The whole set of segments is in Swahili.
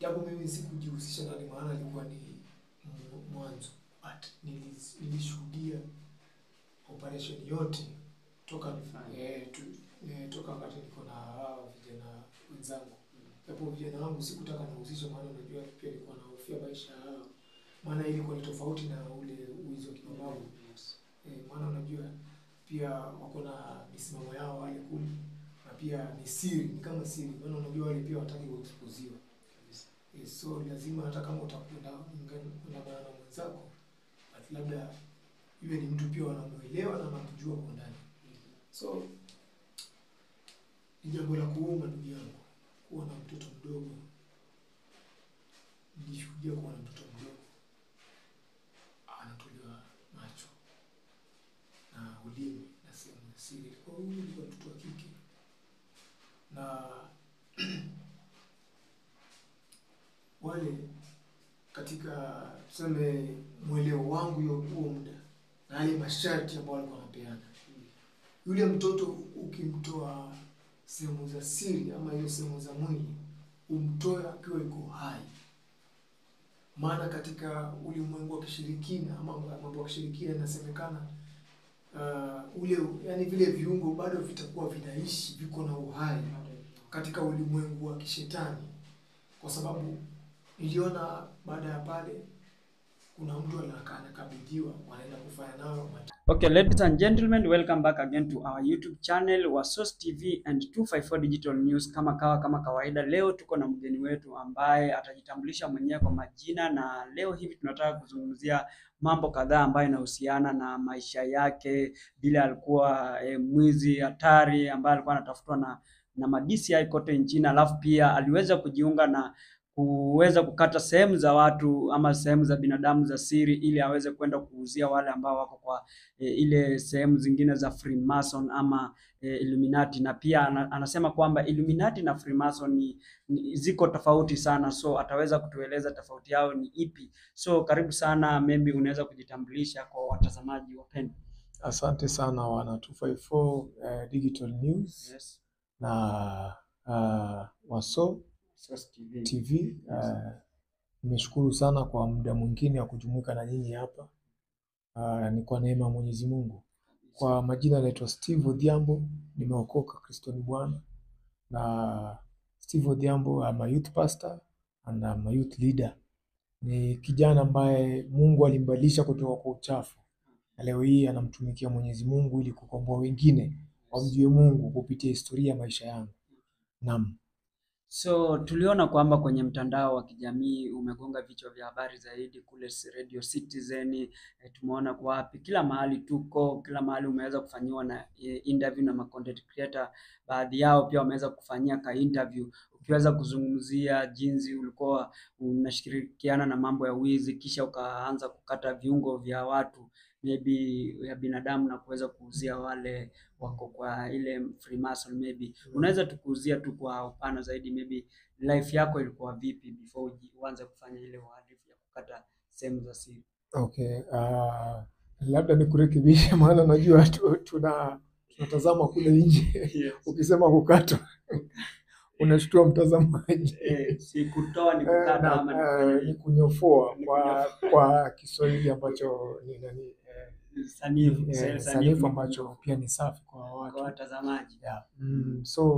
japo mimi sikujihusisha na ni maana ilikuwa ni mu- mwanzo, but nilis- nilishuhudia operation yote toka Fine. eh, tu, eh, toka wakati niko na hao vijana wenzangu, japo vijana wangu sikutaka nihusishe, maana unajua pia nilikuwa nahofia maisha yao, maana ilikuwa ni tofauti na ule uwizi wa kimabavu Yes. eh, maana unajua pia wako na misimamo yao wale kule, na pia ni siri, ni kama siri, maana unajua wale pia wataki kuexposiwa Kabisa. Eh, so lazima hata kama utakwenda kuandamana na mwenzako, but labda iwe ni mtu pia wanamuelewa na wanamjua kwa ndani. So ni jambo la kuuma ndugu yangu, kuwa na mtoto mdogo. Nilishuhudia kuwa na mtoto mdogo anatolewa macho na ulimi na sehemu ya siri. Ilikuwa huyu ilikuwa mtoto wa kike na wale katika tuseme mweleo wangu hiyo huo muda na yale masharti ambayo walikuwa wanapeana, yule mtoto ukimtoa sehemu za siri ama hiyo sehemu za mwili, umtoe akiwa yuko hai. Maana katika ulimwengu wa kishirikina ama mambo ya kishirikina inasemekana uh, ule yani vile viungo bado vitakuwa vinaishi, viko na uhai katika ulimwengu wa kishetani, kwa sababu niliona baada ya pale kuna mtu anakaa anakabidhiwa, wanaenda kufanya nayo mat- Okay, ladies and gentlemen, welcome back again to our YouTube channel Wasos TV and 254 Digital News. Kama kawa kama kawaida, leo tuko na mgeni wetu ambaye atajitambulisha mwenyewe kwa majina, na leo hivi tunataka kuzungumzia mambo kadhaa ambayo inahusiana na maisha yake, vile alikuwa eh, mwizi hatari ambaye alikuwa anatafutwa na na ma DCI kote nchini, alafu pia aliweza kujiunga na kuweza kukata sehemu za watu ama sehemu za binadamu za siri ili aweze kwenda kuuzia wale ambao wako kwa e, ile sehemu zingine za Freemason ama e, Illuminati na pia ana, anasema kwamba Illuminati na Freemason ni, ni, ziko tofauti sana, so ataweza kutueleza tofauti yao ni ipi. So karibu sana, maybe unaweza kujitambulisha kwa watazamaji wapendwa. Asante sana wana 254 uh, Digital News Yes. na uh, Waso Source TV. TV. Uh, nimeshukuru sana kwa muda mwingine wa kujumuika na nyinyi hapa. Uh, ni kwa neema ya Mwenyezi Mungu. Kwa majina naitwa Steve Odhiambo, nimeokoka, Kristo ni Bwana. Na Steve Odhiambo, I'm a youth pastor and I'm a youth leader. Ni kijana ambaye Mungu alimbadilisha kutoka kwa uchafu na leo hii anamtumikia Mwenyezi Mungu ili kukomboa wengine wamjue Mungu kupitia historia ya maisha yangu. Naam. So tuliona kwamba kwenye mtandao wa kijamii umegonga vichwa vya habari zaidi kule si- Radio Citizen, eh, tumeona kwa wapi, kila mahali tuko, kila mahali umeweza kufanyiwa na eh, interview na ma content creator, baadhi yao pia wameweza kufanyia ka interview ukiweza kuzungumzia jinsi ulikuwa unashirikiana na mambo ya wizi, kisha ukaanza kukata viungo vya watu maybe ya binadamu na kuweza kuuzia wale wako kwa ile Freemason maybe. Unaweza tukuuzia tu kwa upana zaidi maybe life yako ilikuwa vipi before uji- uanze kufanya ile uhalifu ya kukata sehemu za siri. Okay. Uh, labda nikurekebishe maana najua tu, tuna tunatazama kule nje. Ukisema kukatwa unashtua mtazamaji. Eh, si kutoa ni Eh, kukata na, ama ni eh, kufanya ni kunyofoa Ni kwa kwa Kiswahili ambacho ni nani eh, sanifu, eh, sanifu sanifu ambacho pia ni safi kwa kwa watu. watazamaji. Yeah. Mm, so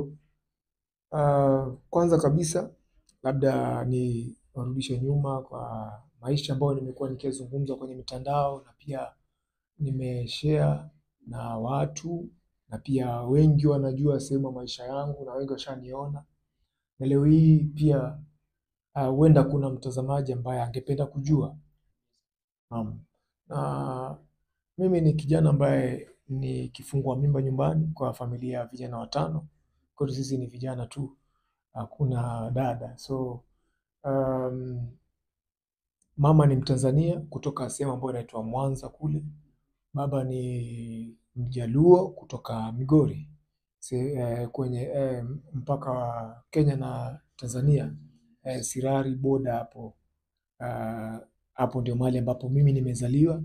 uh, kwanza kabisa labda ni warudishe nyuma kwa maisha ambayo nimekuwa nikizungumza kwenye mitandao na pia nimeshare na watu na pia wengi wanajua sehemu ya maisha yangu na wengi washaniona, na leo hii pia ah, huenda kuna mtazamaji ambaye angependa kujua. Naam. Na mimi ni kijana ambaye ni kifungua mimba nyumbani kwa familia ya vijana watano. Kwetu sisi ni vijana tu, hakuna dada. So um, mama ni Mtanzania kutoka sehemu ambayo inaitwa Mwanza kule. Baba ni Mjaluo kutoka Migori se, eh, kwenye eh, mpaka wa Kenya na Tanzania eh, Sirari boda hapo. Ah, hapo ndio mahali ambapo mimi nimezaliwa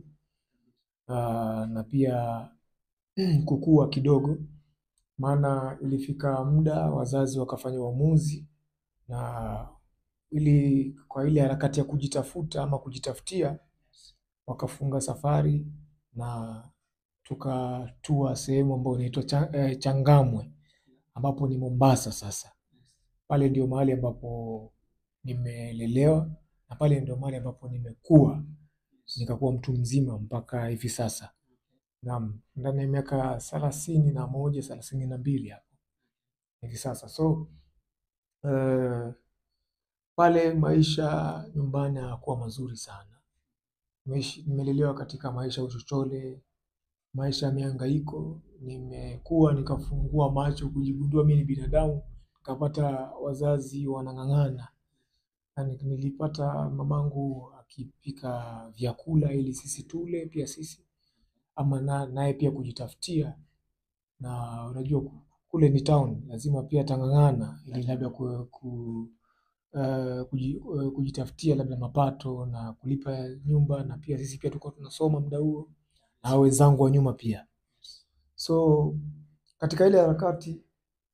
Ah, na pia kukua kidogo, maana ilifika muda wazazi wakafanya uamuzi na ili kwa ile harakati ya kujitafuta ama kujitafutia, wakafunga safari na tukatua sehemu ambayo inaitwa cha, eh, Changamwe ambapo ni Mombasa. Sasa pale ndio mahali ambapo nimelelewa na pale ndio mahali ambapo nimekuwa nikakuwa mtu mzima mpaka hivi sasa. Naam, ndani ya miaka thelathini na moja thelathini na mbili hapo hivi sasa. So eh, pale maisha nyumbani hayakuwa mazuri sana. Nimeishi- Nimelelewa katika maisha ya uchochole, maisha ya mihangaiko. Nimekuwa nikafungua macho kujigundua mimi ni binadamu, nikapata wazazi wanang'ang'ana. Yani, nilipata mamangu akipika vyakula ili sisi tule pia sisi ama na- naye pia kujitafutia, na unajua ku- kule ni town, lazima pia tang'ang'ana ili labda ku, ku, eh, kuji, eh, kujitafutia labda mapato na kulipa nyumba, na pia sisi pia tulikuwa tunasoma muda huo na hao wenzangu wa nyuma pia. So katika ile harakati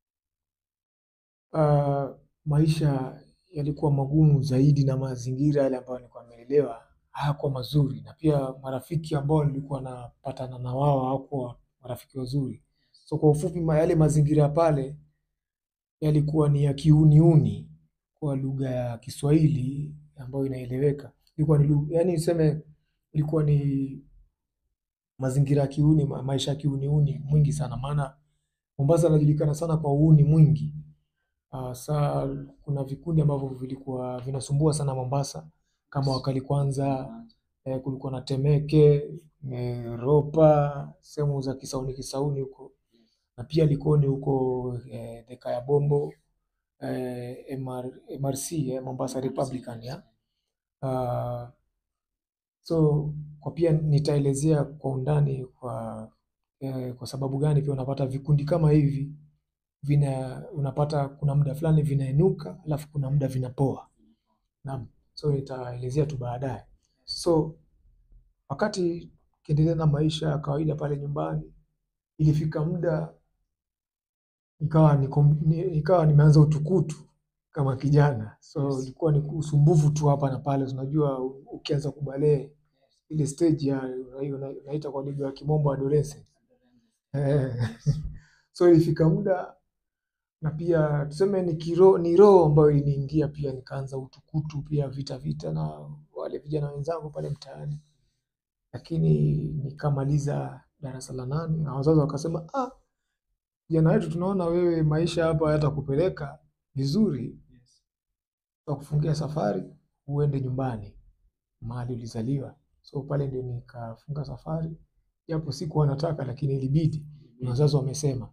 uh, maisha yalikuwa magumu zaidi na mazingira yale ambayo nilikuwa nimeelewa hayakuwa mazuri, na pia marafiki ambao nilikuwa napatana na wao hawakuwa marafiki wazuri. So kwa ufupi, ma- yale mazingira pale yalikuwa ni ya kiuniuni kwa lugha ya Kiswahili ambayo inaeleweka. Ilikuwa ni lugha, yani niseme ilikuwa ni mazingira ya kiuni, ma- maisha ya kiuniuni mwingi sana, maana Mombasa inajulikana sana kwa uuni mwingi. Uh, saa kuna vikundi ambavyo vilikuwa vinasumbua sana Mombasa kama Wakali Kwanza, eh, kulikuwa na Temeke, eh, Ropa, sehemu za Kisauni Kisauni huko na pia Likoni huko eh, Thika ya Bombo eh, MR, MRC eh, Mombasa Republican ya. Uh, so kwa pia nitaelezea kwa undani kwa eh, kwa sababu gani pia unapata vikundi kama hivi vina unapata kuna muda fulani vinainuka alafu kuna muda vinapoa. Naam, so nitaelezea tu baadaye. So wakati kiendelea na maisha ya kawaida pale nyumbani, ilifika muda ikawa niko, ni, ikawa nimeanza utukutu kama kijana, so ilikuwa ni usumbufu tu hapa na pale. Unajua, u- ukianza kubalee ile stage ya hiyo na- naita kwa lugha ya kimombo adolescent. Eh, so ilifika muda na pia tuseme ni kiro, ni roho ambayo iliniingia pia, nikaanza utukutu pia vita vita na wale vijana wenzangu pale mtaani, lakini nikamaliza darasa la nane na wazazi wakasema, ah, kijana wetu, tunaona wewe maisha hapa hayatakupeleka vizuri, tutakufungia safari uende nyumbani mahali ulizaliwa. So pale ndio nikafunga safari, japo sikuwa nataka, lakini ilibidi, na wazazi wamesema.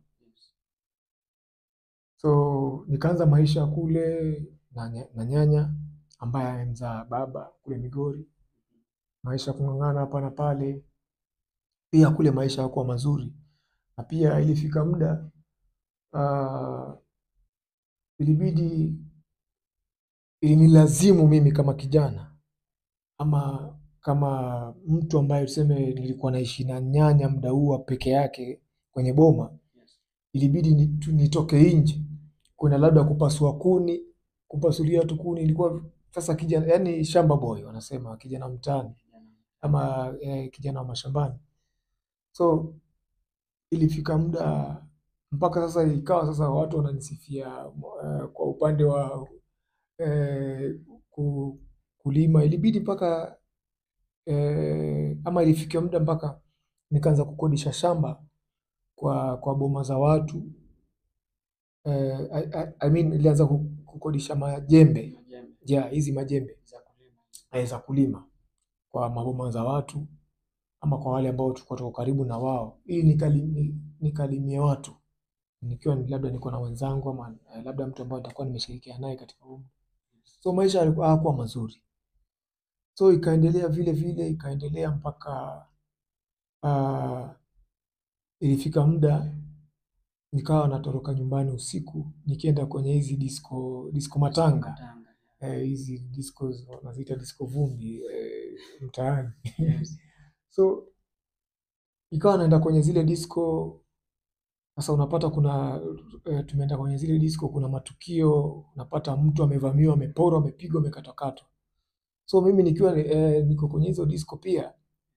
So nikaanza maisha kule na, nya- na nyanya ambaye amemzaa baba kule Migori, maisha ya kung'ang'ana hapa na pale. Pia kule maisha hayakuwa mazuri, na pia ilifika muda ah, ilibidi ilinilazimu mimi kama kijana ama kama mtu ambaye tuseme nilikuwa naishi na nyanya muda huo peke yake kwenye boma, ilibidi ni- tu- nitoke nje kwenda labda kupasua kuni, kupasulia tu kuni. Ilikuwa sasa kijana, yani shamba boy wanasema, kijana mtaani ama eh, kijana wa mashambani. So ilifika muda mpaka sasa ikawa sasa watu wananisifia eh, kwa upande wa eh, ku, kulima ilibidi mpaka eh, ama ilifikia muda mpaka nikaanza kukodisha shamba kwa kwa boma za watu eh, I, I, I mean nilianza ku- kukodisha majembe ja hizi majembe eh, za kulima kwa maboma za watu ama kwa wale ambao tulikuwa tuko karibu na wao, ili nikali, ni- nikalimie watu nikiwa ni- labda niko na wenzangu ama eh, labda mtu ambaye nitakuwa nimeshirikiana naye katika umri. So maisha yalikuwa hayakuwa mazuri, so ikaendelea vile vile ikaendelea mpaka ah, ilifika muda nikawa natoroka nyumbani usiku nikienda kwenye hizi disco disco matanga eh, hizi disco wanaziita disco vumbi eh, mtaani so ikawa naenda kwenye zile disco Sasa unapata kuna e, tumeenda kwenye zile disco, kuna matukio, unapata mtu amevamiwa, ameporwa, amepigwa, amekatwakatwa. So mimi nikiwa e, niko kwenye hizo disco pia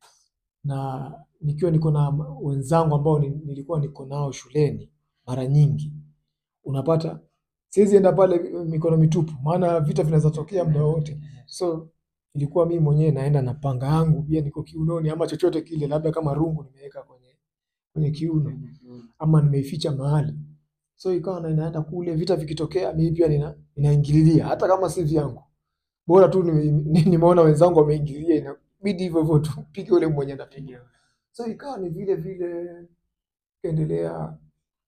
na nikiwa niko na wenzangu ambao ni- nilikuwa niko nao shuleni, mara nyingi unapata siwezi enda pale eh, mikono mitupu, maana vita vinaweza tokea muda wote. So ilikuwa mimi mwenyewe naenda na panga yangu pia niko kiunoni, ama chochote kile, labda kama rungu nimeweka kwenye kwenye kiuno ama nimeificha mahali. So ikawa na inaenda kule, vita vikitokea, mimi pia nina, ninaingililia hata kama si vyangu, bora tu nime- ni- nimeona wenzangu wameingilia, inabidi hivyo hivyo tu pige ule mwenye anapiga. So ikawa ni vile vile kaendelea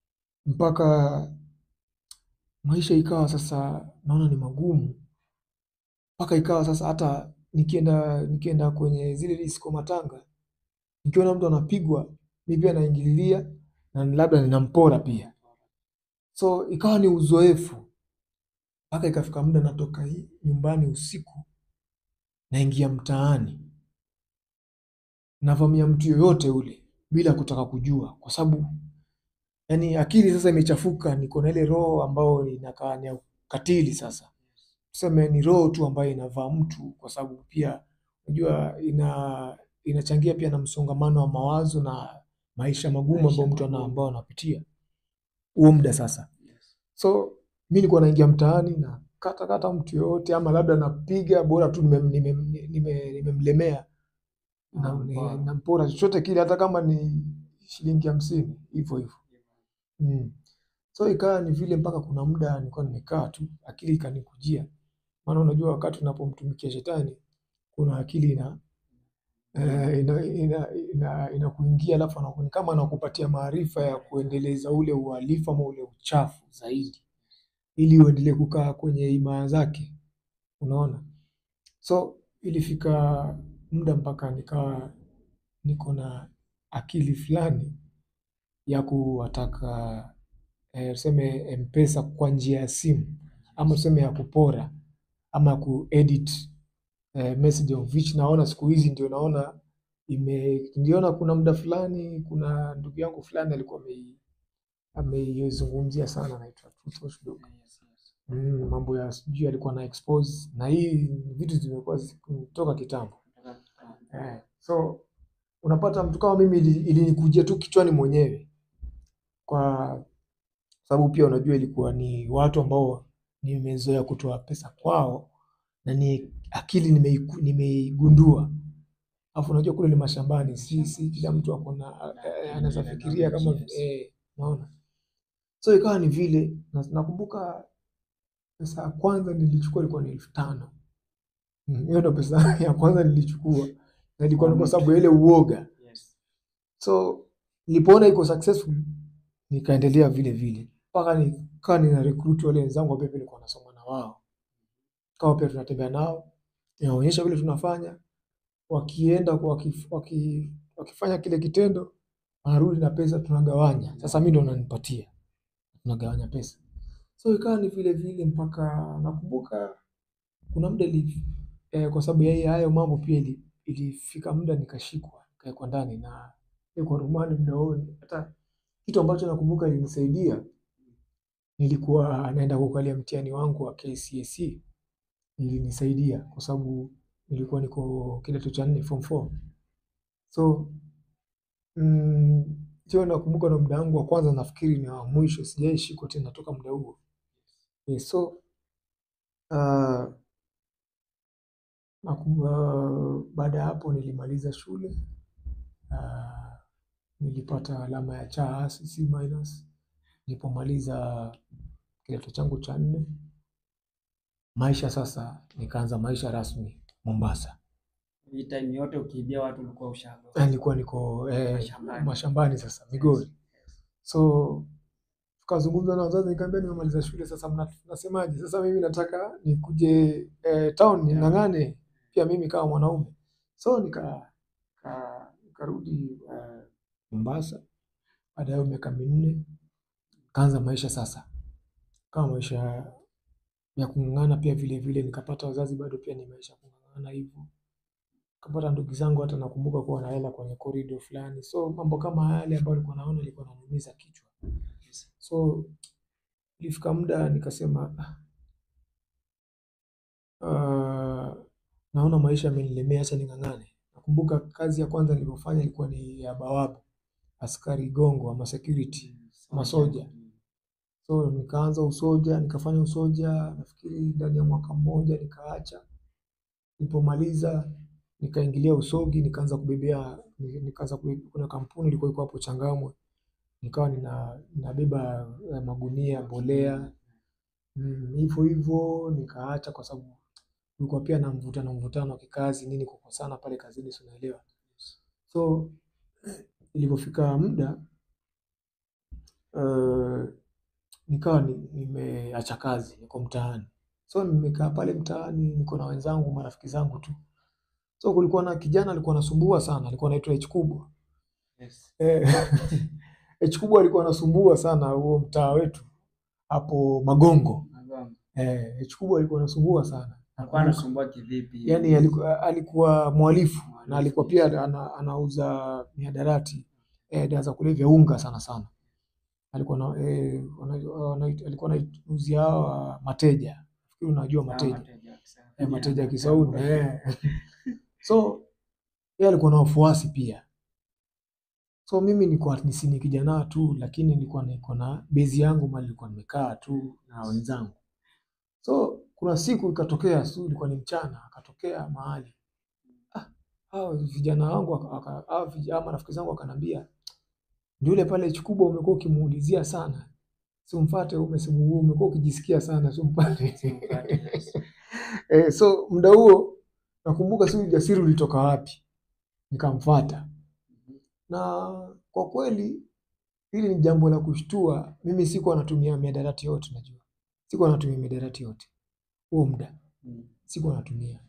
mpaka maisha ikawa sasa naona ni magumu, mpaka ikawa sasa hata nikienda nikienda kwenye zile disco matanga, nikiona mtu anapigwa, mimi pia naingililia na labda ninampora pia. So ikawa ni uzoefu mpaka ikafika muda natoka hii nyumbani usiku, naingia mtaani, navamia mtu yoyote ule bila kutaka kujua, kwa sababu yani akili sasa imechafuka, niko na ile roho ambayo inakaa ni ya ukatili. Sasa tuseme ni roho tu ambayo inavaa mtu, kwa sababu pia unajua ina inachangia pia na msongamano wa mawazo na maisha magumu ambayo mtu ana ambao anapitia huo muda sasa. So mi nilikuwa naingia mtaani na kata kata mtu yoyote, ama labda napiga bora tu nimemlemea nime, nime, nimemlemea na- Nampora. ni- nampora chochote kile, hata kama ni shilingi hamsini hivyo hivyo mm. So ikawa ni vile mpaka kuna muda nilikuwa nimekaa tu, akili ikanikujia, maana unajua wakati unapomtumikia shetani kuna akili ina eh, ina ina ina inakuingia, alafu anaku- ni kama anakupatia maarifa ya kuendeleza ule uhalifu ama ule uchafu zaidi, ili uendelee kukaa kwenye imaya zake, unaona. So ilifika muda mpaka nikawa niko na akili fulani ya kuwataka eh, tuseme M-Pesa kwa njia ya simu ama tuseme ya kupora ama kuedit eh, message of which naona siku hizi ndio naona ime niliona kuna muda fulani kuna ndugu yangu fulani alikuwa amei- ameizungumzia sana anaitwa Tutos Dog. Mm, mambo ya sijui alikuwa na expose na hii vitu zimekuwa zikitoka kitambo. Eh, so unapata mtu kama mimi ili- ilinikujia tu kichwani mwenyewe, kwa sababu pia unajua ilikuwa ni watu ambao nimezoea kutoa pesa kwao na ni akili nimeiku- nimeigundua. Alafu unajua kule ni mashambani, si si kila mtu ako na eh, anaweza fikiria kama eh, naona. So ikawa ni vile na, nakumbuka pesa ya kwanza nilichukua ilikuwa ni elfu tano. Mm, Hiyo ndo pesa ya kwanza nilichukua na ilikuwa ni kwa sababu ya ile uoga. So nilipoona iko successful nikaendelea vile vile mpaka nikawa nina recruit wale wenzangu ambao pia nilikuwa nasoma na wao, kawa pia tunatembea nao, inaonyesha vile tunafanya, wakienda kwa waki, waki, wakifanya kile kitendo wanarudi na pesa, tunagawanya. Sasa mimi ndo nanipatia, tunagawanya pesa. So ikawa ni vile vile mpaka nakumbuka kuna muda ili, eh, kwa sababu ya hii- hayo mambo pia ili, ilifika muda nikashikwa nikawekwa ndani na kwa rumani muda huo. Hata kitu ambacho nakumbuka ilinisaidia, nilikuwa naenda kukalia mtihani wangu wa KCSE, ilinisaidia kwa sababu nilikuwa niko kidato cha nne form 4 so mm, hiyo nakumbuka na muda wangu wa kwanza, nafikiri ni wa mwisho, sijaishikwa tena toka muda huo. Eh, so uh, Nakum- uh, baada ya hapo nilimaliza shule uh, nilipata alama ya cha C minus nilipomaliza kidato changu cha nne. Maisha sasa, nikaanza maisha rasmi Mombasa. Hii time yote ukiibia watu ulikuwa ushago. Eh, Nilikuwa niko eh, Mashambani. mashambani sasa Migori. So tukazungumza na wazazi, nikamwambia nimemaliza shule sasa, mna- mnasemaje? Sasa mimi nataka nikuje eh, town ning'ang'ane pia mimi kama mwanaume. So nika ka- nikarudi eh, Mombasa. Baada ya hiyo miaka minne kaanza maisha sasa, kama maisha ya kung'ang'ana pia vile vile, nikapata wazazi bado pia ni maisha ya kung'ang'ana hivyo kapata ndugu zangu, hata nakumbuka kuwa naenda kwenye korido fulani, so mambo kama yale ambayo nilikuwa naona ilikuwa nanumiza kichwa. So ilifika muda nikasema ah, naona maisha yamenilemea, acha ning'ang'ane. Nakumbuka kazi ya kwanza niliyofanya ilikuwa ni ya bawabu, askari gongo ama security, masoja. So nikaanza usoja, nikafanya usoja, nafikiri ndani ya mwaka mmoja nikaacha. Nilipomaliza nikaingilia usogi, nikaanza kubebea, nikaanza kubebea, kuna kampuni ilikuwa iko hapo Changamwe, nikawa nina ninabeba eh, magunia mbolea Mm, hivyo hivyo nikaacha kwa sababu kulikuwa pia na mvutano mvutano wa kikazi nini, kukosana pale kazini, si unaelewa. So ilipofika muda eh, nikawa ni- nimeacha kazi, niko mtaani. So nimekaa pale mtaani, niko na wenzangu, marafiki zangu tu. So kulikuwa na kijana alikuwa anasumbua sana, alikuwa anaitwa H kubwa. Eh, H kubwa alikuwa anasumbua sana huo mtaa wetu hapo Magongo. Eh, H kubwa alikuwa anasumbua sana. Alikuwa anasumbua kivipi? Yaani alikuwa, alikuwa mhalifu na alikuwa pia ana, anauza mihadarati eh, dawa za kulevya, unga sana sana. Alikuwa na, eh, wana- wana- alikuwa anauzia hawa mateja. Nafikiri unajua mateja. Eh, mateja ya Kisauni eh. So yeye alikuwa na wafuasi pia. So mimi nilikuwa ni si ni kijana tu, lakini nilikuwa niko na bezi yangu mahali nilikuwa nimekaa tu na wenzangu. So kuna siku ikatokea, si ilikuwa ni mchana, akatokea mahali ah, hao vijana wangu waka- waka- hao vij- hao marafiki zangu wakanambia, ndio yule pale Chikubwa umekuwa ukimuulizia sana, simfuate, umesimu umekuwa ukijisikia sana, simpate. Eh, so muda huo nakumbuka si ujasiri ulitoka wapi, nikamfuata na kwa kweli hili ni jambo la kushtua. Mimi sikuwa natumia mihadarati yote, najua sikuwa natumia mihadarati yote huo muda, sikuwa natumia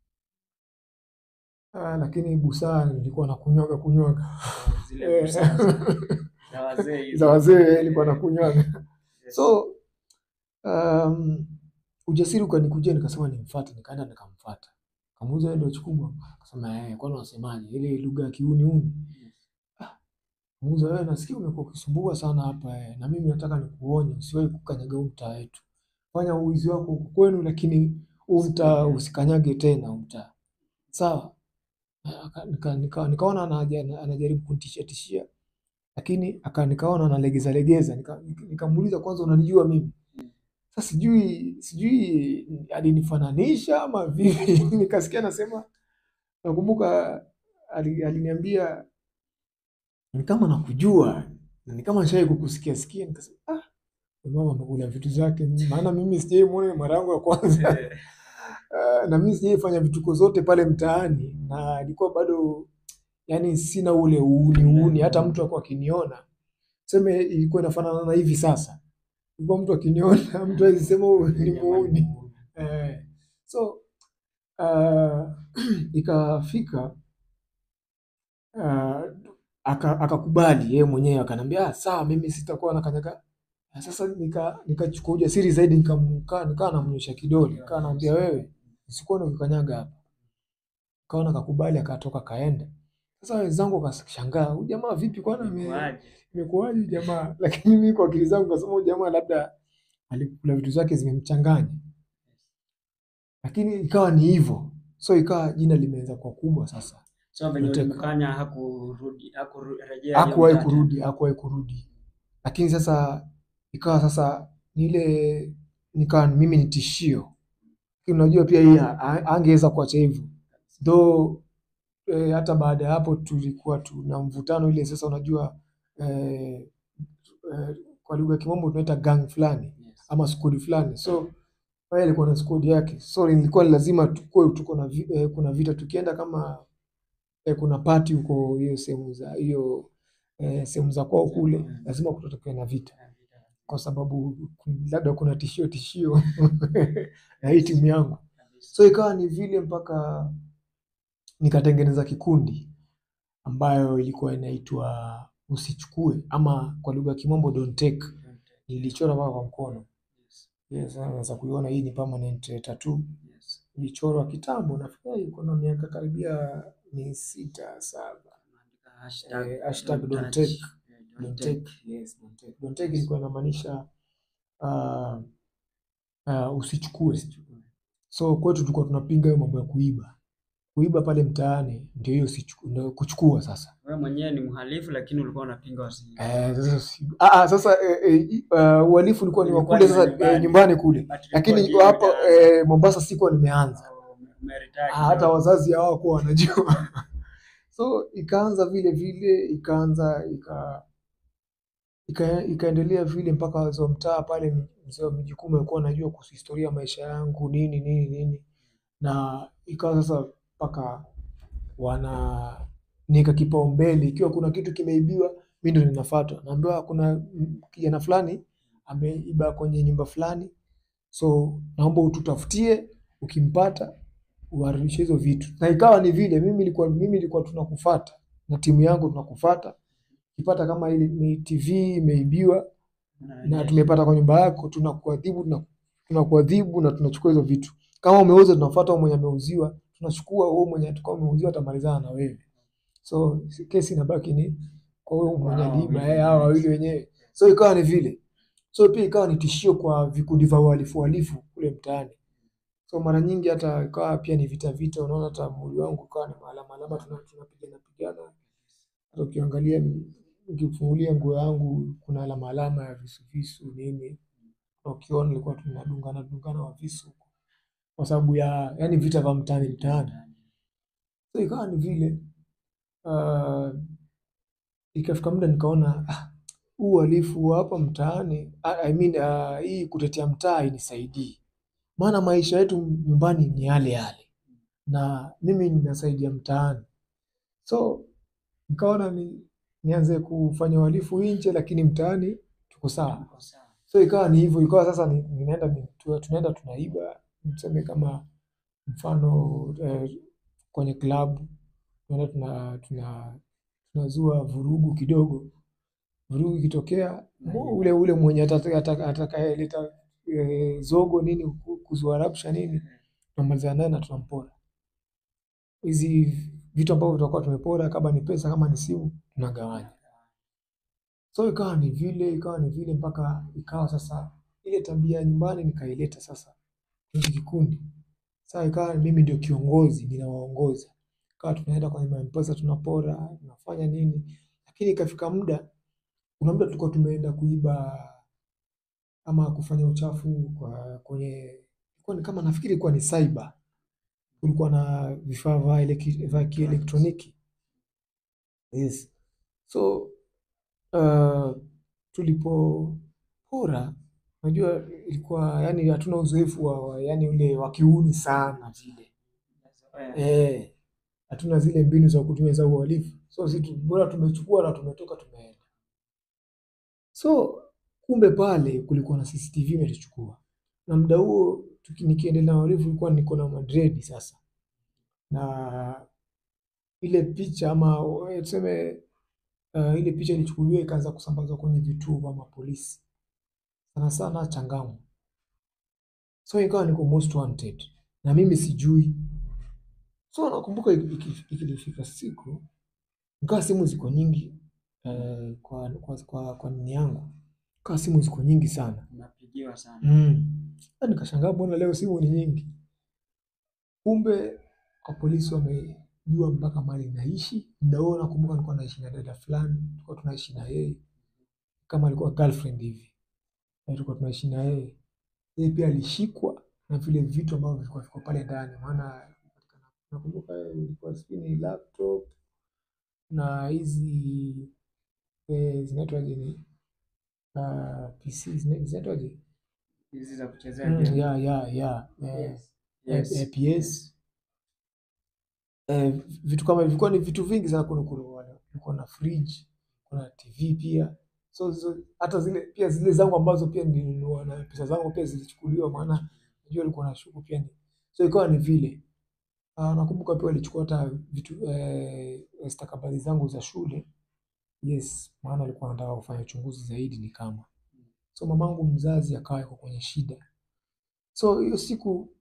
ah, lakini busaa nilikuwa nakunywaga kunywaga Zile Eh, busara za- za wazee hizo. za wazee nilikuwa nakunywaga. Yes. So um, ujasiri ukanikujia, nikasema nimfuate, nikaenda nikamfuata, kamuuliza wewe ndio Chikubwa? Akasema eh, kwani unasemaje ile lugha ya kiuni uni Muuza wewe, nasikia umekuwa ukisumbua sana hapa eh, na mimi nataka nikuonye usiwahi kukanyaga huu mtaa wetu. Fanya uwizi wako huko kwenu, lakini huu mtaa usikanyage tena huu mtaa. Sawa? Aka- nika- nika- Nikaona anaja- anajaribu kunitishia tishia, lakini aka nikaona analegeza legeza. Nika- Nikamuuliza kwanza, unanijua mimi? Sasa sijui sijui alinifananisha ama vipi. Nikasikia anasema, nakumbuka ali- aliniambia ni kama nakujua na ni kama nishawahi kukusikia sikia. Nikasema ah, huyu mama amekula vitu zake, maana mimi sijai muona, ni mara yangu ya kwanza Eh, Ah, na mimi sijai fanya vituko zote pale mtaani, na ilikuwa bado yani sina ule uuni uuni. Hata mtu akuwa akiniona seme, ilikuwa inafanana na hivi sasa, ilikuwa mtu akiniona mtu awezi sema huyu ni muuni eh. So ah, ikafika ah, aka- akakubali yeye mwenyewe akanambia ah, sawa mimi sitakuwa nakanyaga. Na Sasa nika nikachukua ujasiri zaidi nikamkaa nikaa namnyosha kidole nikaa namwambia wewe usikuwa ukikanyaga hapa. Kaona akakubali akatoka kaenda. Sasa wenzangu wakashangaa huyu jamaa vipi kwani ame- imekuwaje? imekuwaje huyu jamaa? Lakini mimi kwa akili zangu kasema huyu jamaa labda alikula vitu zake zimemchanganya. Lakini ikawa ni hivyo. So ikawa jina limeanza kuwa kubwa sasa. So venye Nataka. ulimkanya hakurudi hakurejea hiyo hakuwahi mtaa kurudi, hakuwahi kurudi. Lakini sasa ikawa sasa ni ile nikawa mimi ni tishio, lakini unajua pia yeye ha- angeweza kuacha hivyo though eh, hata baada ya hapo tulikuwa tuna mvutano ile sasa, unajua eh, eh, kwa lugha ya kimombo tunaita gang fulani Yes. ama squad fulani, so yeye alikuwa na squad yake, so ilikuwa lazima tukue tuko na vi, eh, kuna vita tukienda kama eh, kuna party huko hiyo sehemu za hiyo eh, sehemu za kwao kule, lazima kutatokea na vita kwa sababu labda kuna tishio tishio na hii timu yangu, so ikawa ni vile mpaka nikatengeneza kikundi ambayo ilikuwa inaitwa usichukue ama kwa lugha ya kimombo don't take. Nilichora mpaka kwa mkono. Yes, naweza kuiona hii ni permanent tattoo. Yes. Ilichorwa kitambo, nafikiri iko na miaka karibia ni sita saba. Hashtag Eh, hashtag don't touch. take. Eh, don't take. Yes, don't take. Don't take ilikuwa inamaanisha uh, uh, usichukue. So kwetu tulikuwa tunapinga hiyo mambo ya kuiba. Kuiba pale mtaani ndio hiyo usichu- ndio kuchukua sasa. Wewe mwenyewe ni mhalifu lakini ulikuwa unapinga wasi. Eh, sasa si- ah, ah, sasa eh, eh, uh, uhalifu ulikuwa ni wa Ulikuwa kule ni wa sasa nyumbani. eh, nyumbani kule, But ilikuwa lakini ndio hapo umeanza. eh, Mombasa sikuwa nimeanza. Oh, ume- umeretire Ah, hata kidogo. wazazi hawakuwa wanajua. So ikaanza vile vile ikaanza ika ika- ikaendelea vile mpaka wazee wa mtaa pale, mzee wa mji kuu alikuwa anajua kuhusu historia ya maisha yangu nini nini nini, na ikawa sasa mpaka wana nika kipaumbele, ikiwa kuna kitu kimeibiwa, mimi ndo ninafuatwa, naambiwa kuna mm, kijana fulani ameiba kwenye nyumba fulani, so naomba ututafutie, ukimpata uharibishe hizo vitu. Na ikawa ni vile mimi nilikuwa mimi nilikuwa tunakufuata na timu yangu tunakufuata, ukipata kama ile ni TV imeibiwa na Unarejesha. tumepata kwa nyumba yako, tunakuadhibu tuna- tunakuadhibu na tunachukua hizo vitu. Kama umeuza, tunafuata wewe mwenye ameuziwa, tunachukua wewe mwenye atakao umeuziwa, atamalizana na wewe. So si- kesi inabaki ni kwa wewe mwenye Hao aliiba, wawili eh, hao wawili wenyewe. So ikawa ni vile, so pia ikawa ni tishio kwa vikundi vya uhalifu uhalifu kule mtaani. So mara nyingi hata ikawa pia ni vita vita, unaona hata mwili wangu ukawa ni alama alama, tuna- tunapigana pigana. Hata ukiangalia ni- ukifungulia nguo yangu kuna alama alama ya visu visu nini, na ukiona nilikuwa tunadungana dungana wa visu kwa sababu ya yani vita vya mtaani mtaani. So ikawa ni vile uh, ikafika muda nikaona ah, huu uhalifu wa hapa mtaani I, I mean, uh, hii kutetea mtaa inisaidii, maana maisha yetu nyumbani ni yale yale na mimi ninasaidia mtaani, so nikaona ni, nianze kufanya uhalifu nje, lakini mtaani tuko sawa. Uko sawa. So ikawa ni hivyo, ikawa sasa ni, ninaenda ni, tu- tunaenda tunaiba, tuseme kama mfano eh, kwenye klabu tunaenda tuna, tuna, tunazua vurugu kidogo. Vurugu ikitokea mu- ule ule mwenye atata- ataka- atakayeleta eh, zogo nini ku- kuzua rabsha nini, tunamalizana naye na tunampora hizi vitu ambavyo tutakuwa tumepora, kama ni pesa, kama ni simu, tunagawanya. So ikawa ni vile, ikawa ni vile mpaka ikawa sasa ile tabia ya nyumbani nikaileta sasa kwenye kikundi. Sasa ikawa mimi ndio kiongozi, ninawaongoza. Ikawa tunaenda kwenye M-Pesa tunapora, tunafanya nini, lakini ikafika muda, kuna muda tulikuwa tumeenda kuiba ama kufanya uchafu kwa kwenye ilikuwa ni kama nafikiri ilikuwa ni cyber. Kulikuwa na vifaa vya eleki- vya kielektroniki. Yes. So uh, tulipopora, unajua ilikuwa yani hatuna uzoefu wa, wa yani ule wa kiuni sana vile Eh, eh, hatuna zile mbinu za kutumia za uhalifu, so sisi tu- bora tumechukua na tumetoka tumeenda. So kumbe pale kulikuwa na CCTV imetuchukua, na muda huo tuki- nikiendelea na uhalifu ilikuwa niko na madredi sasa, na ile picha ama eh, tuseme uh, ile picha ilichukuliwa ikaanza kusambazwa kwenye vituo vya mapolisi sana sana Changamwe. So ikawa niko most wanted na mimi sijui. So nakumbuka iki- iki- ikilifika siku nikawa simu ziko nyingi eh, kwa, kwa, kwa, kwa nini yangu ikawa simu ziko nyingi sana unapigiwa sana. mm. Na Nikashangaa mbona leo simu ni nyingi, kumbe kwa polisi wamejua mpaka mahali naishi. Muda huo nakumbuka nilikuwa naishi na dada fulani, tulikuwa tunaishi na yeye kama alikuwa girlfriend hivi, na tulikuwa tunaishi na yeye. Yeye pia alishikwa na vile vitu ambavyo vilikuwa viko pale ndani, maana nakumbuka ilikuwa sijui ni laptop na hizi eh, zinaitwaje ni uh, PC zina- zinaitwaje? Hizi za kuchezea Mm, game. ya ya ya eh, Yes. eh, PS eh, vitu kama vilikuwa ni vitu vingi sana. Kuna kuna kulikuwa na fridge, kuna TV pia. So, so hata zile pia zile zangu ambazo pia nilinunua na pesa zangu pia zilichukuliwa, maana najua alikuwa na shuku pia ni. So ikawa ni vile. Ah, nakumbuka pia walichukua hata vitu eh, stakabadhi zangu za shule. Yes, maana alikuwa anataka kufanya uchunguzi zaidi ni kama. So mamangu mzazi akawa yuko kwenye shida. So hiyo siku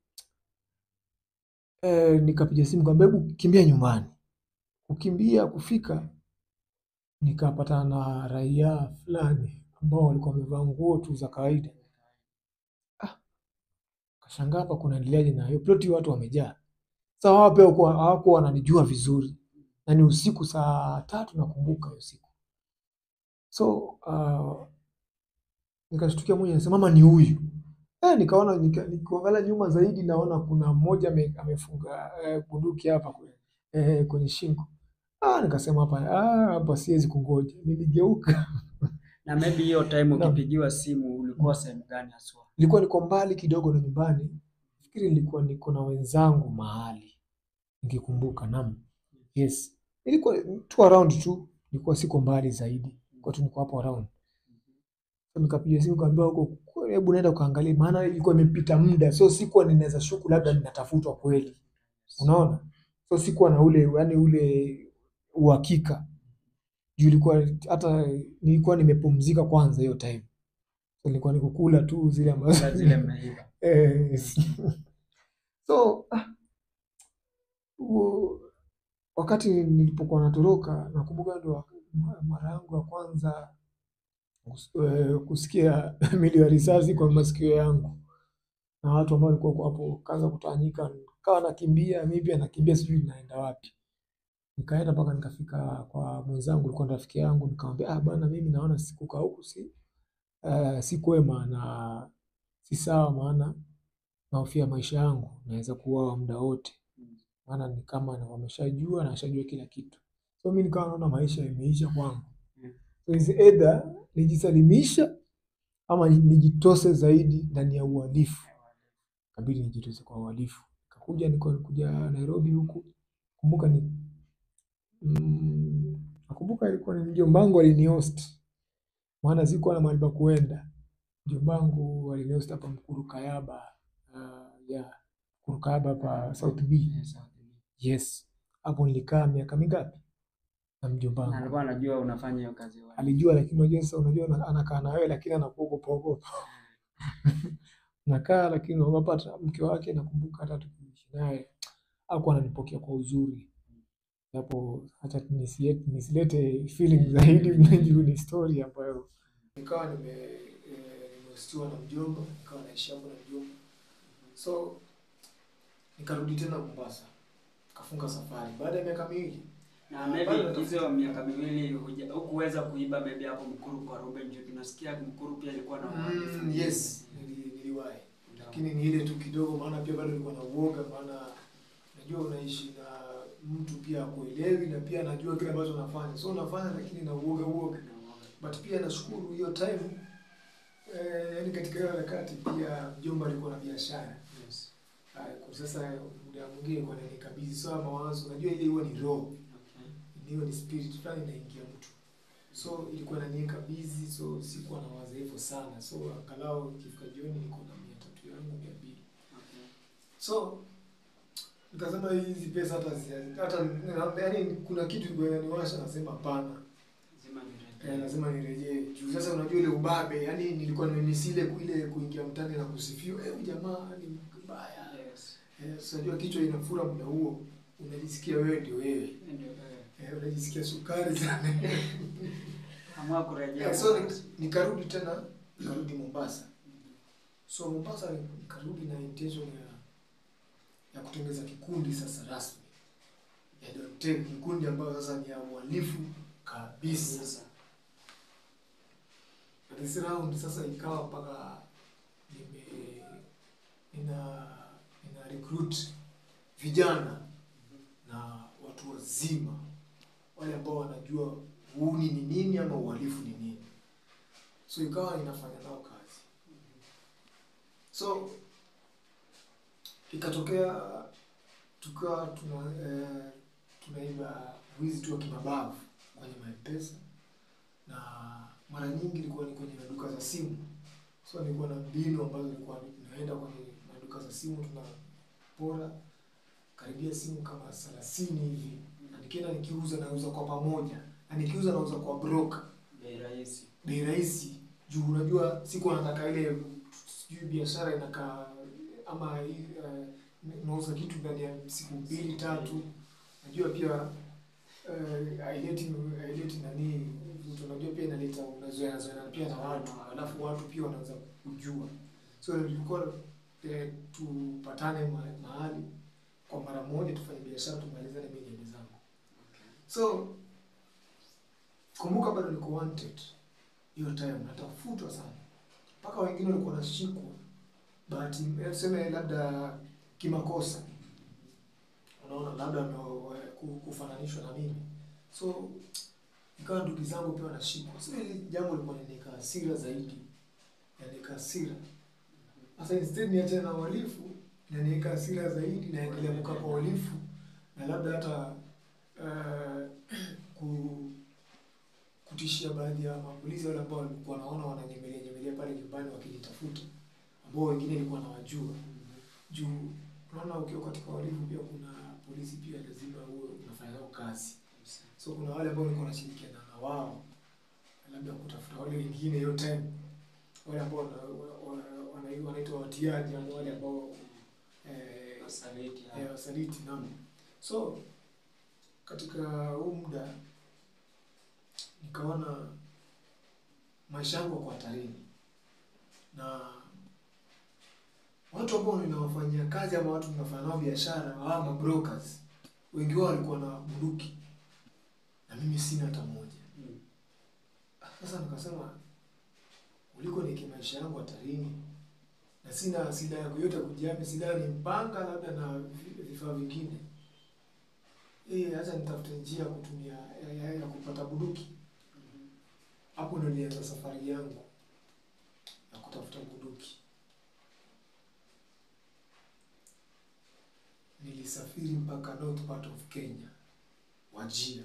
eh, nikapiga simu kwamba hebu kimbia nyumbani. Kukimbia kufika nikapatana na raia fulani ambao walikuwa wamevaa nguo tu za kawaida. Ah, kashangaa hapa kunaendeleaje na hiyo ploti, watu wamejaa. Sasa wao pia hawakuwa hawakuwa wananijua vizuri, na ni usiku saa tatu nakumbuka hiyo siku. So uh, nikashtukia mmoja anasema mama ni huyu. Eh, nikaona nika, nikuangalia nyuma zaidi naona kuna mmoja ame- amefunga eh, bunduki hapa kwe- eh, kwenye shingo. Ah, nikasema hapa ah, hapa siwezi kungoja. Niligeuka. Na maybe hiyo time Naam. ukipigiwa simu ulikuwa sehemu gani haswa? Nilikuwa niko mbali kidogo na nyumbani. Nafikiri nilikuwa niko na wenzangu mahali. Nikikumbuka, naam. Yes. Nilikuwa tu around tu. Nilikuwa siko mbali zaidi. Kwa tu niko hapo around. So, nikapiga simu kaambiwa huko "Kwa- hebu naenda ukaangalie maana ilikuwa imepita muda. So sikuwa ninaweza shuku labda ninatafutwa kweli. Unaona? So sikuwa na ule yani ule uhakika. Juu ilikuwa hata nilikuwa nimepumzika kwanza hiyo time. So nilikuwa nikukula tu zile ambazo Za zile mmeiba. Eh, so ah, huo- wakati nilipokuwa natoroka nakumbuka ndio ma- mara yangu ya kwanza kus- eh, kusikia milio ya risasi kwa masikio yangu na watu ambao walikuwa hapo kaanza kutawanyika, kawa nakimbia, mimi pia nakimbia, sijui naenda wapi. Nikaenda mpaka nikafika kwa mwenzangu, alikuwa ni rafiki yangu, nikamwambia ah, bwana, mimi naona sikukaa huku si uh, si kwema na si sawa, maana nahofia maisha yangu, naweza kuuawa muda wote, maana ni kama na wameshajua na washajua kila kitu. So mimi nikawa naona maisha imeisha kwangu. Mm. So is either nijisalimisha ama nijitose zaidi ndani ya uhalifu. Kabidi nijitose kwa uhalifu. Kakuja niko kuja Nairobi huku. Kumbuka ni mm, nakumbuka ilikuwa ni mjombangu alinihost. Maana sikuwa na mahali pa kuenda. Mjombangu alinihost hapa Mkuru Kayaba. Uh, yeah. Mkuru Kayaba hapa South B. Yes, Yes. Hapo nilikaa miaka mingapi? Na na mjombangu. alikuwa anajua unafanya hiyo kazi wapi? Alijua lakini unajua sasa unajua ana- anakaa na wewe lakini anakuogopa ogopa. Nakaa lakini ogopa hata mke wake nakumbuka hata tukiishi naye hakuwa ananipokea kwa uzuri. Japo hata nisilete, nisilete feeling zaidi mnajua ni story ambayo nikawa nime eh, nimehostiwa na mjomba, nikawa naishi hapo na mjomba. So nikarudi tena Mombasa. Kafunga safari baada ya miaka miwili. Na maybe hizo miaka miwili huja- hukuweza kuiba maybe hapo Mkuru kwa Ruben juu tunasikia Mkuru pia ilikuwa na uhalifu. Mm, yes, nili- niliwahi. Lakini ni ile tu kidogo, maana pia bado nilikuwa na uoga, maana najua unaishi na mtu pia akuelewi na pia anajua kile ambacho unafanya, so unafanya lakini na uoga uoga. But pia nashukuru hiyo time eh, yani katika hiyo harakati pia mjomba alikuwa na biashara Yes. Ah, kwa sasa muda mwingine kwa nini kabisa sawa mawazo, unajua ile huwa ni roho, Okay. hiyo ni spirit fulani inaingia mtu, so ilikuwa inaniweka busy, so sikuwa na waza hivyo sana, so angalau ikifika jioni niko na mia tatu yangu mia mbili Okay. so nikasema hizi pesa hata zi- hata yaani kuna kitu ilikuwa inaniwasha, nasema hapana, Lazima eh, nirejee. lazima nirejee juu sasa unajua ile ubabe, yani nilikuwa nimemisile ile kuingia mtani na kusifiwa, eh, huyu jamaa ni mbaya Yes. eh, so unajua kichwa inafura muda huo, unajisikia wewe ndio wewe Ndio, eh, eh, unajisikia sukari sana amua kurejea. eh, so nik- nikarudi tena nikarudi Mombasa. So Mombasa nikarudi na intention ya ya kutengeza kikundi sasa rasmi ya Dontek, kikundi ambayo sasa ni ya uhalifu kabisa. Sasa. This round sasa ikawa mpaka nime nina nina recruit vijana na watu wazima wale ambao wanajua uhuni ni nini ama uhalifu ni nini, so ikawa ninafanya nao kazi. So ikatokea tukawa tuna eh, tunaiba wizi tu wa kimabavu kwenye maempesa na mara nyingi ilikuwa ni kwenye maduka za simu. So nilikuwa na mbinu ambazo nilikuwa naenda kwenye maduka za simu, tunapora karibia simu kama thelathini hivi, na nikienda nikiuza, nauza kwa pamoja, na nikiuza nauza kwa broker Bei rahisi. bei rahisi, juu unajua siku nataka ile sijui biashara inakaa ama uh, nauza kitu ndani ya siku mbili tatu. Najua pia eh, haileti haileti nani vitu, unajua pia inaleta unazoea zoea pia na watu, alafu watu pia wanaanza kujua. So ilikuwa eh, tupatane ma- mahali kwa mara moja, tufanye biashara, tumalizane mimi niende zangu. So kumbuka, bado niko wanted hiyo time, natafutwa sana, mpaka wengine walikuwa wanashikwa bahati, eh, tuseme labda kimakosa, unaona, labda ndo eh, ku- kufananishwa na mimi, so ikawa ndugu zangu pia wanashikwa. So hili jambo lilikuwa linaniweka hasira zaidi, inaniweka hasira sasa. Instead niachane na uhalifu, inaniweka hasira zaidi, naendelea kukaa kwa uhalifu na labda hata eh, ku kutishia baadhi ya mapolisi wale ambao walikuwa wanaona wananyemelea nyemelea pale nyumbani wakinitafuta, ambao wengine nilikuwa nawajua juu. Unaona, ukiwa katika uhalifu pia kuna polisi pia lazima uwe unafanya nao kazi, so kuna wale ambao nilikuwa nashirikiana na wao, labda kutafuta wale wengine hiyo time, wale ambao wana- wana- wana- wanaitwa watiaji, ama wale ambao eh, Wasaliti, eh, wasaliti naam. So katika huu muda nikaona maisha yangu yako hatarini, na watu ambao ninawafanyia kazi ama watu ninafanya nao biashara, hawa mabrokers, wengi wao walikuwa na bunduki na mimi sina hata moja. Mm. Sasa nikasema kuliko niweke maisha yangu hatarini na sina silaha yoyote ya kujihami, silaha ni mpanga labda na vi- vifaa vingine, eh, acha nitafute njia ya kutumia ya, ya, ya kupata bunduki. Hapo ndo nilianza safari yangu ya kutafuta bunduki. Nilisafiri mpaka north part of Kenya, Wajir,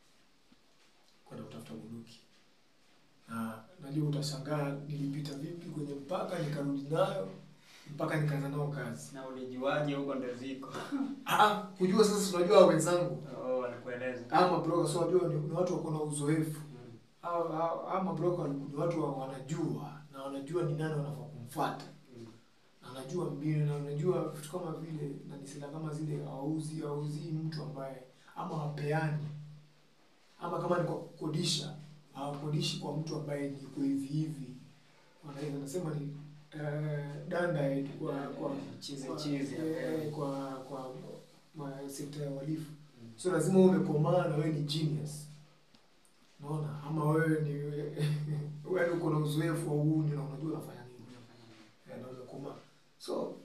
kwenda kutafuta bunduki, na najua utashangaa nilipita vipi kwenye mpaka, nikarudi nayo mpaka nikaanza nao kazi. Na ulijuaje huko ndo ziko? Ah, kujua sasa, tunajua wenzangu Oh, wanakueleza. ama broker, so wajua ni, ni watu wako na uzoefu Mm. hao hao- hao mabroker ni watu wa- wanajua na wanajua ni nani wanafaa kumfuata Mm. na wanajua mbinu na wanajua vitu kama vile na ni silaha kama zile hauzi hauzii mtu ambaye ama hapeani ama kama ni kwa kukodisha hawakodishi kwa mtu ambaye ni kwa hivi hivi wanaweza nasema ni eh, danda eh, kwa kwa Chizi kwa- chizi. eh, kwa kwa ma- sekta ya uhalifu Mm. so lazima uwe umekomaa na wewe ni genius unaona ama wewe ni wewe uko na uzoefu wa uhuni na unajua unafanya nini Eh, na umekomaa so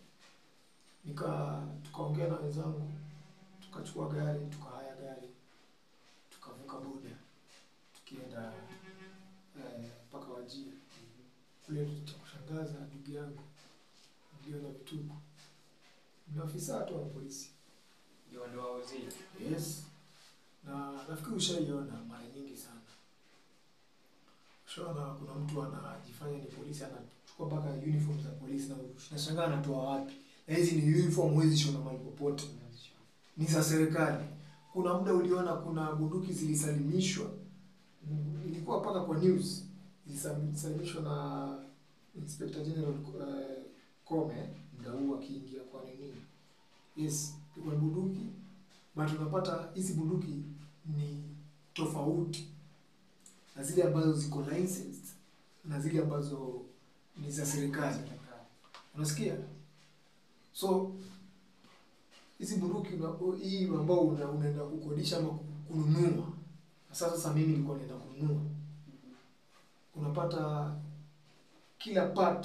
nika tukaongea na wenzangu tukachukua gari tukahaya gari tukavuka boda tukienda eh, mpaka Wajir kule cha kushangaza ndugu yangu niliona vituko ni afisa tu wa polisi Ndio ndio wauzii. Yes. Na nafikiri ushaiona mara nyingi sana. Ushaona kuna mtu anajifanya ni polisi anachukua mpaka uniform za polisi na unashangaa anatoa wapi? Na hizi ni uniform huwezi shona mahali popote. Ni za serikali. Kuna muda uliona kuna bunduki zilisalimishwa. Mm, Ilikuwa mpaka kwa news. Zilisalimishwa na Inspector General uh, Kome muda huu akiingia kwa nini? Yes, ilikuwa ni bunduki but unapata hizi bunduki ni tofauti na zile ambazo ziko licensed na zile ambazo ni za serikali. Unasikia? So hizi bunduki una- hii ambao una, unaenda kukodisha ama kununua. Sasa sasa mimi nilikuwa naenda kununua. Unapata kila part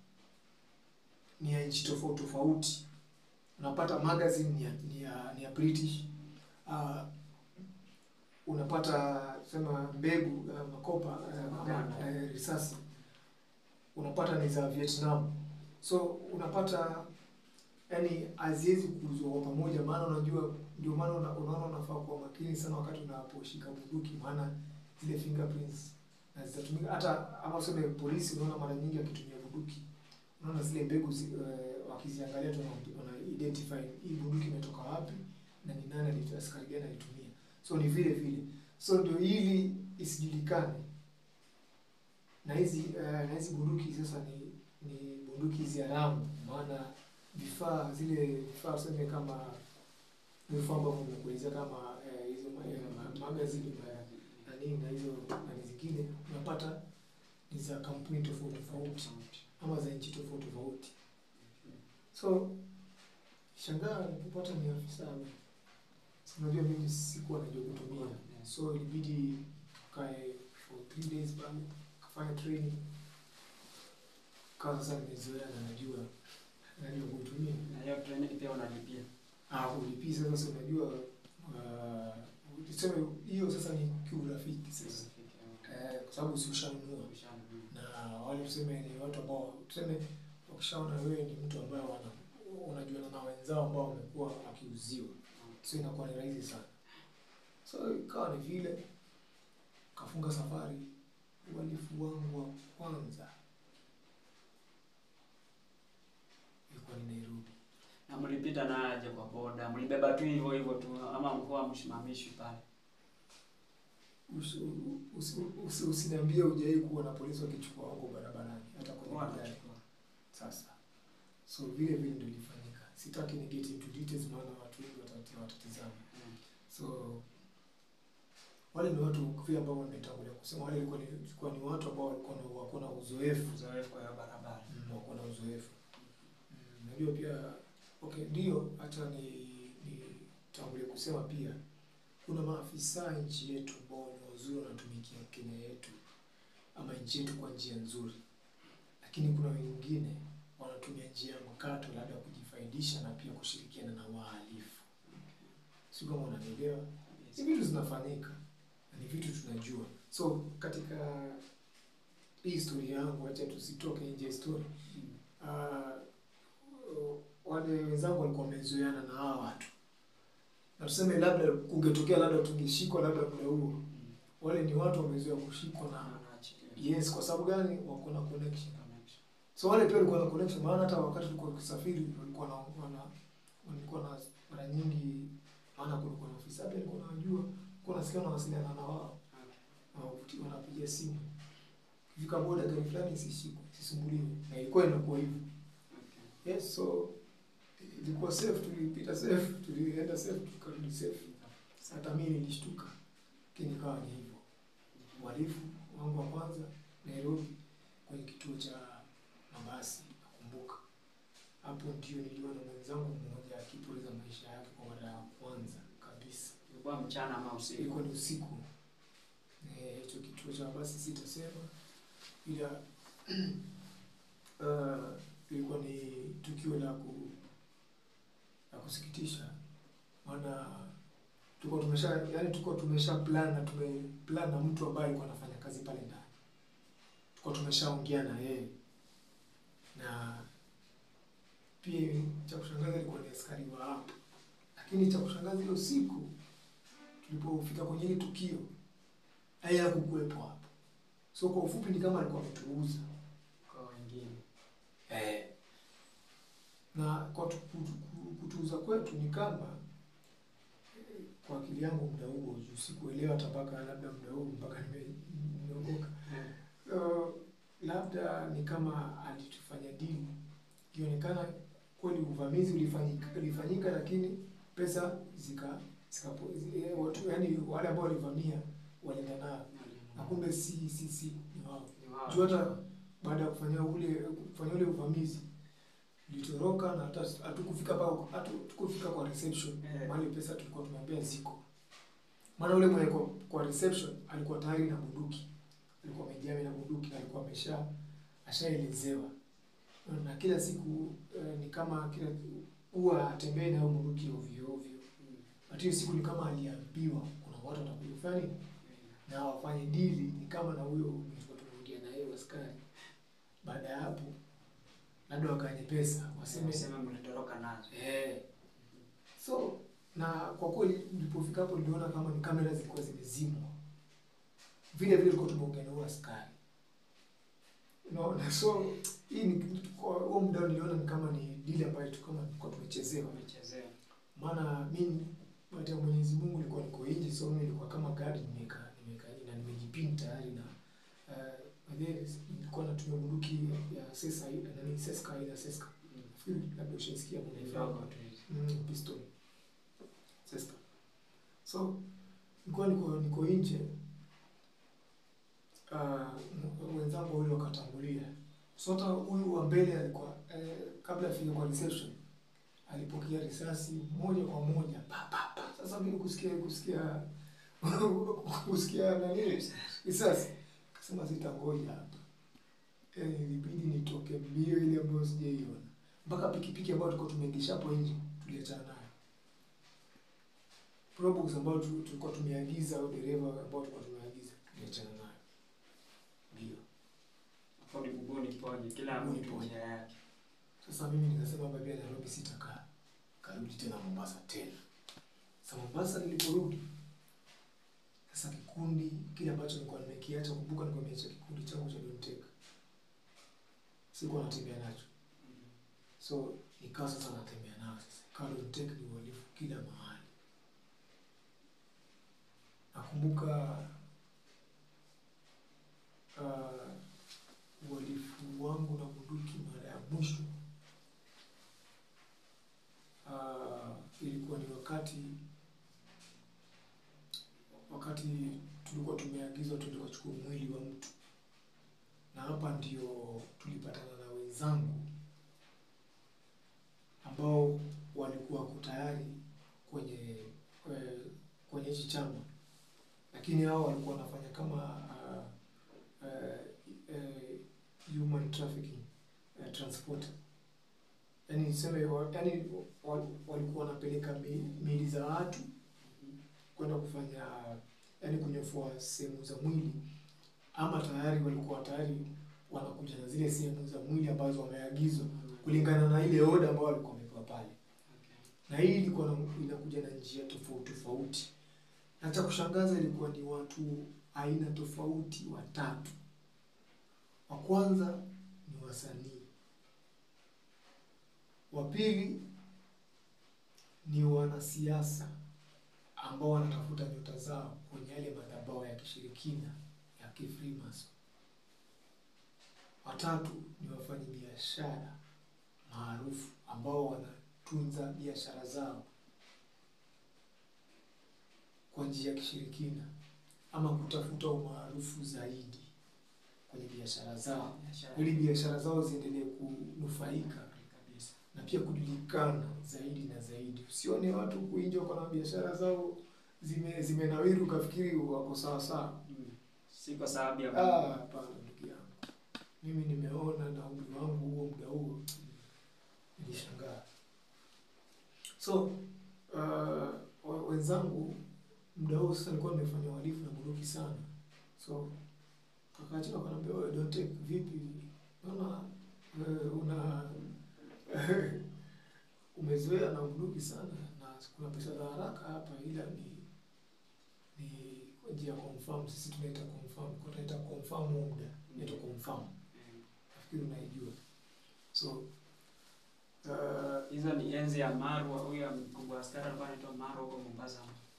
ni ya nchi tofauti tofauti. Unapata magazine ni ya, ni ya, ni ya British. Uh, unapata sema mbegu uh, makopa uh, uh, risasi unapata ni za Vietnam. So unapata yani haziwezi kuuzwa kwa pamoja, maana unajua, ndio maana una- unaona unafaa kuwa makini sana wakati unaposhika bunduki, maana zile fingerprints na zitatumika hata ama useme polisi, unaona mara nyingi akitumia bunduki, unaona zile mbegu zi, uh, wakiziangalia tu wana- wana identify hii bunduki imetoka wapi na ni nani alitoa, askari gani alitumia. So ni vile vile, so ndio ili isijulikane na hizi uh, na hizi bunduki sasa ni ni bunduki hizi haramu, maana vifaa zile vifaa tuseme kama vifaa ambavyo vimekuelezea kama eh, hizo ma- eh, ma- magazine ma- na nini na hizo nani zingine unapata ni za kampuni tofauti tofauti ama za nchi tofauti tofauti. So shangaa nilipopata ni afisa Si unajua mimi sikuwa najua kutumia, so ilibidi tukae for three days pale kafanya training, kawa sasa nimezoea na najua najua kuitumia. Na hiyo training pia unalipia. Ah, ulipii sasa, si unajua uh, tuseme hiyo sasa ni kiurafiki sasa eh, kwa sababu si ushanunua na wale tuseme ni watu ambao tuseme wakishaona wewe ni mtu ambaye wana unajuana na wenzao ambao wamekuwa wakiuziwa, so inakuwa ni rahisi sana. So ikawa ni vile kafunga safari. Uhalifu wangu wa kwanza ilikuwa ni Nairobi. Na mlipita na aje kwa boda? Mlibeba tu hivyo hivyo tu ama mkoa msimamishi pale? Usi- usi- usi- Usiniambie hujai kuwa na polisi wakichukua wako barabarani hata kwenye Wana gari. chukua. Sasa so vile vile ndio ilifanyika. Sitaki ni get into details, maana watu wengi watati- watatizama. Mm. So wale ni watu vile ambao nimetangulia kusema, wale walikuwa ni, walikuwa ni watu ambao walikuwa na wako na uzoefu Uzoefu kwa hiyo barabara. mm, wako na uzoefu mm, najua pia okay, ndio hata ni nitangulia kusema pia kuna maafisa nchi yetu ambao ni wazuri wanatumikia Kenya yetu ama nchi yetu kwa njia nzuri, lakini kuna wengine wanatumia njia ya mkato, labda kujifaidisha na pia kushirikiana na wahalifu. Si kama unanielewa? Hizi vitu zinafanyika na ni vitu tunajua. So katika hii historia yangu, acha tusitoke nje ya historia. Mm. Ah, wale wenzangu walikuwa wamezoeana na hawa watu, na tuseme labda kungetokea labda tungeshikwa labda muda huo, Mm. wale ni watu wamezoea kushikwa na Wanaachilia. yes. Kwa sababu gani? Wako na connection. Connection. So wale pia walikuwa na connection, maana hata wakati tulikuwa tukisafiri walikuwa na wana walikuwa na mara nyingi, maana kulikuwa na ofisa pia alikuwa anajua, kwa nasikia wanawasiliana na wao Okay. Wanavuti- wanapiga simu, kifika boda gari fulani isishikwe, isisumbuliwe, na ilikuwa inakuwa hivyo. Okay. Yes, so ilikuwa safe, tulipita safe, tulienda safe, tukarudi safe. Hata mimi nilishtuka, lakini ikawa ni hivyo. Uhalifu wangu wa kwanza Nairobi, kwenye kituo cha mabasi, nakumbuka hapo ndio niliona mwenzangu mmoja akipoteza maisha yake kwa mara ya kwanza kabisa. Ilikuwa mchana ama usiku? Ilikuwa ni usiku. Eh, hicho kituo cha mabasi sitasema, ila uh, ilikuwa ni tukio la ku la kusikitisha, maana tulikuwa tumesha yani, tulikuwa tumesha plan na tume plan na mtu ambaye alikuwa anafanya kazi pale ndani, tulikuwa tumeshaongea na yeye, na pia cha kushangaza ilikuwa ni askari wa hapo, lakini cha kushangaza ile usiku tulipofika kwenye ile tukio yeye hakukuwepo hapo. So kwa ufupi ni kama alikuwa ametuuza Kwa wengine. eh. Na kwa tu- kutu- ku- kutuuza kwetu ni kama eh, kwa akili yangu muda huo juu sikuelewa hata mpaka labda muda huo mpaka nime- nimeokoka. So, labda ni kama alitufanya dili, ikionekana kweli uvamizi ulifanyika, ulifanyika lakini pesa zika zikapo zi- eh, watu yani wale ambao walivamia walienda nayo na kumbe si si si ni wao. Ni wao. Juu hata baada ya kufanya ule kufanya ule uvamizi tulitoroka na hata hatukufika pa hatukufika kwa reception Eh. mahali pesa tulikuwa tumeambia ziko. Maana ule mwenye kwa, kwa reception alikuwa tayari na bunduki, alikuwa amejaa na bunduki, alikuwa amesha ashaelezewa na kila siku eh, ni kama kila huwa atembee na hiyo bunduki ovyo ovyo. Mm. Hata hiyo siku ni kama aliambiwa kuna watu watakuja kufanya nini na wafanye dili ni kama na huyo mlikuwa tumeongea na yeye askari. Baada ya hapo, labda wakanye pesa waseme Sema mlitoroka nazo. eh. So na kwa kweli nilipofika hapo niliona kama ni kamera zilikuwa zimezimwa, vile vile tulikuwa tumeongea na huyo askari unaona. So hii ni kwa huo muda niliona ni kama ni dili ambayo tu kama tulikuwa tumechezewa Wamechezea. maana mimi baada ya Mwenyezi Mungu nilikuwa niko nje, so mimi nilikuwa kama gari nimeka nimeka na nimejipin tayari na uh, nilikuwa natumia bunduki ya sesa na ni seska ila seska Mm. nafikiri labda ushaisikia Ni bunduki ndogo tu hizi. mm, pistol. Sesta. So nilikuwa niko niko nje uh, wenzangu wawili wakatangulia. So hata huyu wa mbele alikuwa eh, kabla afike kwa reception alipokea risasi moja kwa moja pa pa pa. Sasa mimi kusikia kusikia kusikia nani risasi, kasema sitangoja hapa, yani ilibidi nitoke mbio ile ambayo sijaiona mpaka pikipiki ambayo tulikuwa tumeingisha hapo nje tuliachana nayo. Probox ambayo tu- tulikuwa tumeagiza au dereva ambao tulikuwa tumeagiza tuliachana nayo. Ndio. Hapo ni kubuni ponye kila Kubuni mtu ponye. njia yake. Sasa mimi nikasema baba ya Nairobi sitakaa. Karudi tena Mombasa tena. Sasa Mombasa niliporudi sasa kikundi kile ambacho nilikuwa nimekiacha, kumbuka nilikuwa nimeacha kikundi changu cha Don't Take. Sikuwa natembea nacho. So nikawa sasa natembea nao sasa. Ikawa Don't Take ni uhalifu kila mahali. Nakumbuka uh, uhalifu wangu na bunduki mara ya mwisho uh, ilikuwa ni wakati wakati tulikuwa tumeagizwa tuende kuchukua mwili wa mtu, na hapa ndio tulipatana na wenzangu ambao walikuwa wako tayari kwenye eh, kwenye hichi chama, lakini hao walikuwa wanafanya kama uh, uh, uh, human trafficking uh, transporter yani niseme wa- yani wa- walikuwa wanapeleka mi- miili za watu kwenda kufanya yani kunyofua sehemu za mwili, ama tayari walikuwa tayari wanakuja na zile sehemu za mwili ambazo wameagizwa kulingana na ile oda ambayo walikuwa wamepewa pale, na hii ilikuwa na- inakuja na njia tofauti tofauti, na cha kushangaza ilikuwa ni watu aina tofauti watatu. Wa kwanza ni wasanii, wa pili ni wanasiasa ambao wanatafuta nyota zao kwenye yale madhabahu ya kishirikina ya kifrimason. Watatu ni wafanyabiashara maarufu ambao wanatunza biashara zao kwa njia ya kishirikina ama kutafuta umaarufu zaidi kwenye biashara zao Biashara. ili biashara zao ziendelee kunufaika Kabisa. na pia kujulikana zaidi na zaidi. Usione watu huku nje wako na biashara zao zime zimenawiri ukafikiri wako sawa sawa. Mm. Si kwa sababu ya Ah, hapana ndugu yangu, mimi nimeona na umri wangu huo muda huo nilishangaa. So uh, wa- wenzangu muda huo sasa nilikuwa nimefanya uhalifu na bunduki sana, so kakachika kanaambia, wewe don't take vipi, naona eh, una umezoea na bunduki sana na kuna pesa za haraka hapa, ila ni ni kwa njia ya confirm. Sisi tunaita confirm, kwa tunaita confirm huo muda inaitwa confirm, Mm. nafikiri unaijua. So uh, Hizo ni enzi ya Marwa, huyo mkubwa askari alikuwa anaitwa Marwa huko Mombasa.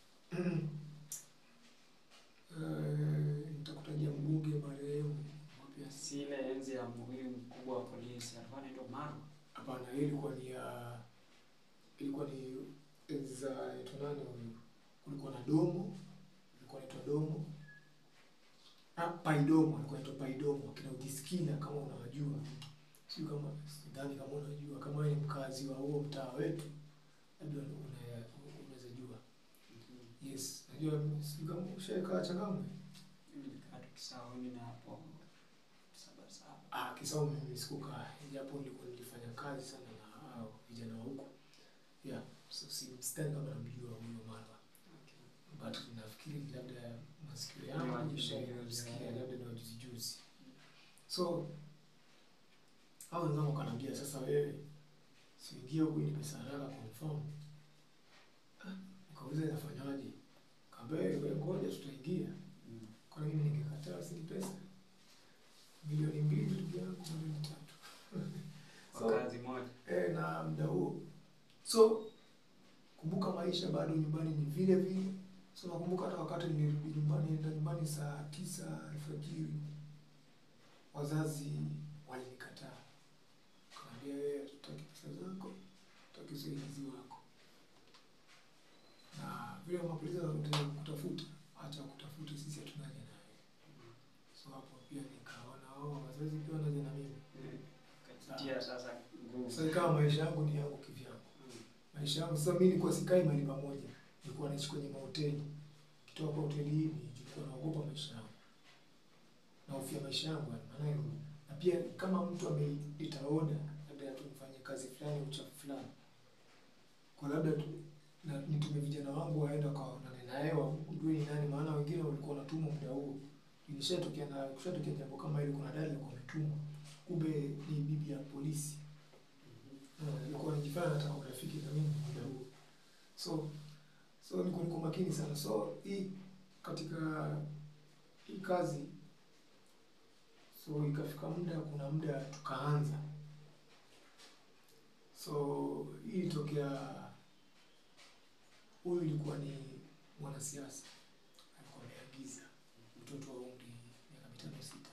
uh, nitakutajia mbunge marehemu pia si Si ile enzi ya huyu mkubwa wa polisi alikuwa anaitwa Marwa. hapana, hii ilikuwa ni ya ilikuwa ni enzi za inaitwa nani huyu, kulikuwa na domo, ilikuwa inaitwa domo ah, paidomo, alikuwa inaitwa paidomo, akina ujiskila kama unawajua, sio kama sidhani kama unajua, kama wewe ni mkazi wa huo mtaa wetu, labda una- unaweza jua. Mhm. Yes, najua sio kama ushakaa Changamwe. Mimi nilikaa tu Kisauni na hapo saba saba. Ah, Kisau mimi sikukaa, japo nilikuwa nilifanya kazi sana na hao vijana wa huko. Yeah, so si sidhani kama namjua huyo Marwa. Okay. But nafikiri labda masikio Ni yangu wajuzi yashasikia juzi, labda ni wajuzi juzi. So hao wenzangu wakaniambia sasa, wewe siingie huku ni pesa haraka confirm. Ah, Nikauliza inafanyaje? Kaambia wewe ngoja tutaingia. Mm. Kwa nini ningekataa? Si ni pesa milioni mbili ndugu yangu, milioni tatu Kwa So- kazi moja. e, na muda huo. So kumbuka, maisha bado nyumbani ni vile vile. So nakumbuka hata wakati nilirudi nyumbani, nenda nyumbani saa tisa alfajiri, wazazi walinikataa, kanaambia wewe, hatutaki pesa zako, hatutaki usaidizi wako, na kupatia sasa nguvu. Sasa ikawa maisha yangu ni yangu kivyangu. Maisha yangu sasa mimi nilikuwa sikai mahali pamoja. Nilikuwa naishi kwenye mahoteli. Kitoka kwa hoteli hii nilikuwa naogopa maisha yangu. Nahofia maisha yangu yani maana hiyo. Na pia kama mtu ameleta oda labda tumfanye kazi fulani uchafu fulani. Kwa labda tu na nitume vijana wangu waenda kwa nani na hewa ujue ni nani maana wengine walikuwa wanatumwa muda huo. Ilishatokea na kushatokea jambo kama hilo kuna dada alikuwa ametumwa. Kumbe ni bibi ya polisi. Na alikuwa anajifanya anataka urafiki na mimi muda huo. So so niko niko makini sana. So hii katika hii kazi so ikafika muda, kuna muda tukaanza. So hii ilitokea, huyu ilikuwa ni mwanasiasa alikuwa ameagiza mtoto wa umri miaka mitano sita.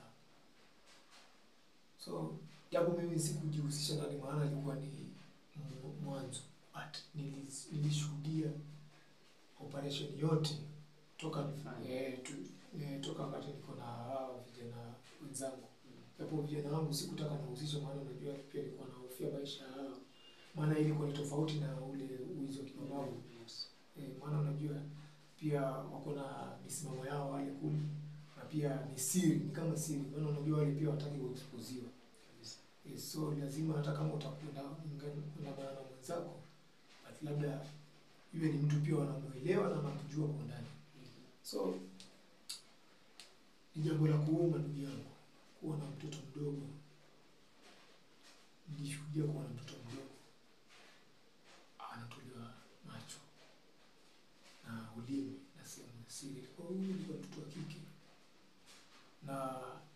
So japo mimi sikujihusisha ndani, maana ilikuwa ni mu- mwanzo, but nilis- nilishuhudia operation yote toka Ulifanya. eh, tu, eh, toka wakati niko na hao vijana wenzangu japo vijana wangu sikutaka nihusishe, maana unajua pia nilikuwa nahofia maisha yao, maana ilikuwa ni tofauti na ule wizi wa kimabavu Yes. eh, maana unajua pia wako na misimamo yao wale kule, na pia ni siri, ni kama siri, maana unajua wale pia wataki kuexposiwa Kabisa. eh, so lazima hata kama utakwenda kuandamana na mwenzako, but labda iwe ni mtu pia wanamuelewa na wanamjua kwa ndani. So ni jambo la kuuma ndugu yangu, kuwa na mtoto mdogo. Nilishuhudia kuwa na mtoto mdogo anatolewa macho na ulimi na sehemu ya siri. Kwa hiyo huyu ilikuwa mtoto wa kike na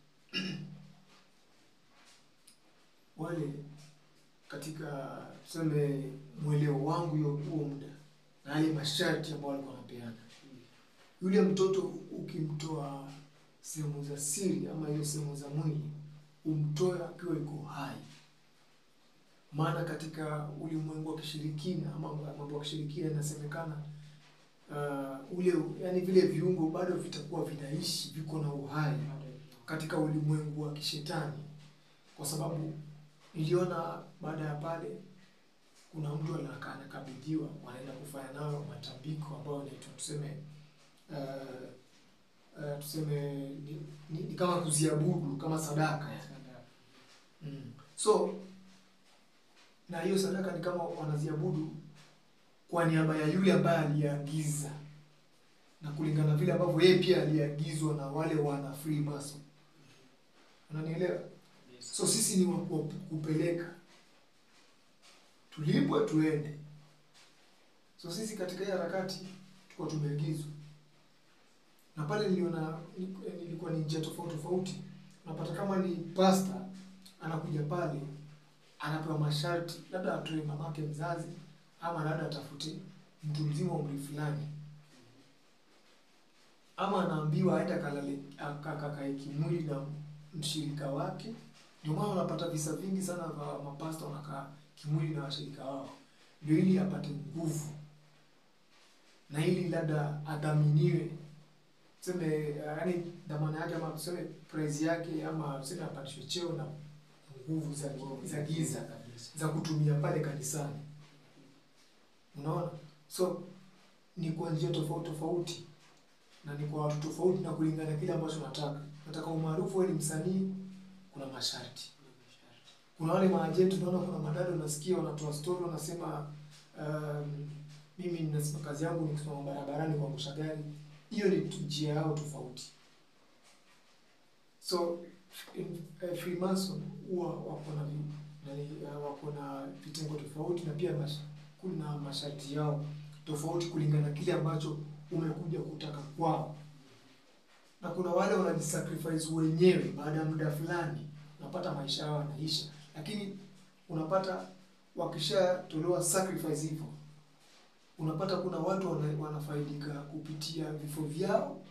wale katika tuseme mweleo wangu hiyo huo muda na yale masharti ambayo walikuwa wanapeana yule mtoto ukimtoa sehemu za siri ama hiyo sehemu za mwili umtoe akiwa yuko hai. Maana katika ulimwengu wa kishirikina ama mambo ya kishirikina inasemekana uh, ule yani vile viungo bado vitakuwa vinaishi viko na uhai katika ulimwengu wa kishetani, kwa sababu niliona baada ya pale kuna mtu anaka- anakabidhiwa, wanaenda kufanya nayo matambiko ambayo inaitwa tuseme uh, uh, tuseme ni, ni, ni kama kuziabudu kama sadaka yani. Mm. So na hiyo sadaka ni kama wanaziabudu kwa niaba ya yule ambaye aliagiza, na kulingana vile ambavyo yeye pia aliagizwa na wale wana Freemason. Unanielewa? Yes. So sisi ni wa wa kupeleka, tulipwe tuende. So sisi katika hii harakati tulikuwa tumeagizwa, na pale niliona ni- nilikuwa ni njia tofauti tofauti. Unapata kama ni pasta anakuja pale, anapewa masharti, labda atoe mamake mzazi, ama labda atafute mtu mzima wa umri fulani, ama anaambiwa aende akalale akakae kimwili na mshirika wake. Ndio maana unapata visa vingi sana vya mapasta wanakaa kimwili na washirika wao, ndio ili apate nguvu na ili labda adhaminiwe, tuseme yaani dhamana yake ama tuseme prize yake ama tuseme apandishwe cheo na nguvu za, za giza Kabisa. za kutumia pale kanisani. Unaona, so ni kwa njia tofauti tofauti na ni kwa watu tofauti na kulingana na kile ambacho nataka. Nataka umaarufu, wewe ni msanii, kuna masharti. Kuna wale maajenti, unaona, kuna madada unasikia wanatoa story, wanasema um, mimi ninasema kazi yangu ni kusimama barabarani kuangusha gari. Hiyo ni tu- njia yao tofauti. So in, eh, Freemason huwa wako na vi- nani, eh, wako na vitengo tofauti na pia mash, kuna masharti yao tofauti kulingana na kile ambacho umekuja kutaka kwao, na kuna wale wanajisacrifice wenyewe. Baada ya muda fulani, unapata maisha yao yanaisha, lakini unapata wakishatolewa sacrifice hivyo, unapata kuna watu wana, wanafaidika kupitia vifo vyao